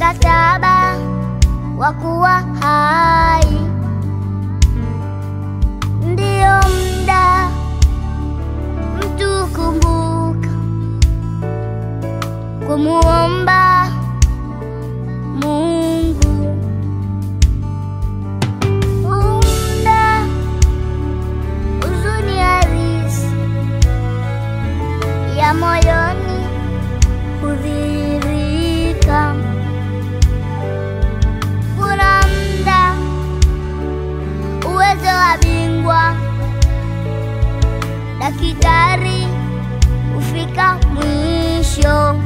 mkataba wa kuwa hai, ndiyo mda mtu kumbuka kumuomba Mungu. Umda huzuni halisi ya moyoni hudhihirika. Kuna mda uwezo wa bingwa daktari hufika mwisho,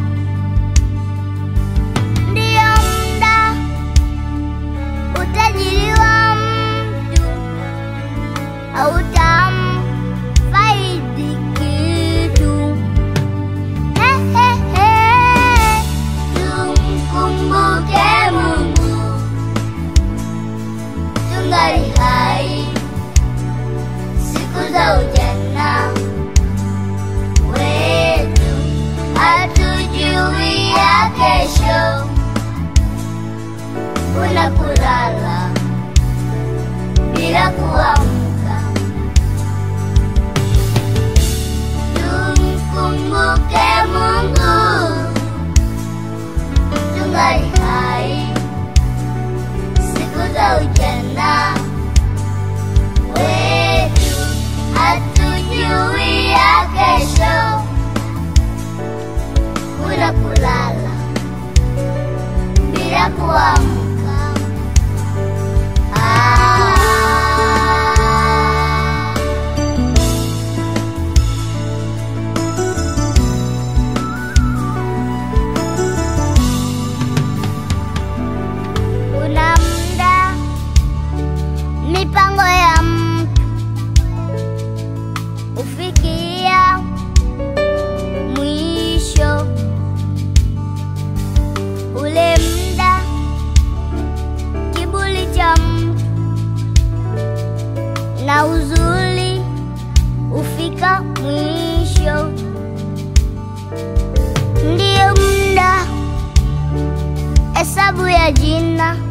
ndiyo mda utajiri wa mtu hautamfaidi kitu. Hehehe, tumkumbuke Mungu tungali hai siku za ujana wetu, hatujui ya kesho. Kuna kulala bila kuamka, tumkumbuke Mungu tungali hai siku za ujana wetu, hatujui ya kesho. Kuna kulala bila kuamka. Ah. Kuna mda mipango ya mtu hufikia mwisho, ule mda kiburi cha mtu na uzuri hufika mwisho, ndiyo mda hesabu ya jina